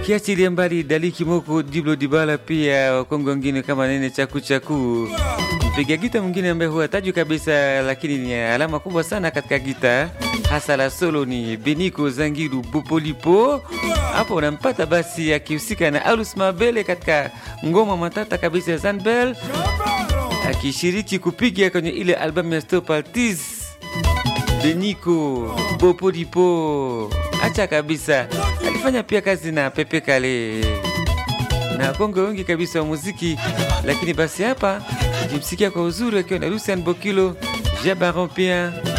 Ukiachilia mbali Dali Kimoko, Diblo Dibala, pia wakongo wengine kama Nene Chaku Chaku, mpiga gita mwingine ambaye huwa tajwi kabisa, lakini ni alama kubwa sana katika gita hasa la solo ni Beniko Zangiru Bopolipo. Hapo unampata basi akihusika na Alus Mabele katika ngoma matata kabisa ya Zanbel, akishiriki kupiga kwenye ile albamu ya Stop Artist. Beniko Bopolipo, acha kabisa, alifanya pia kazi na Pepe Kale na kongo wengi kabisa wa muziki, lakini basi hapa jimsikia kwa uzuri akiwa na Lucian Bokilo Jabaron pia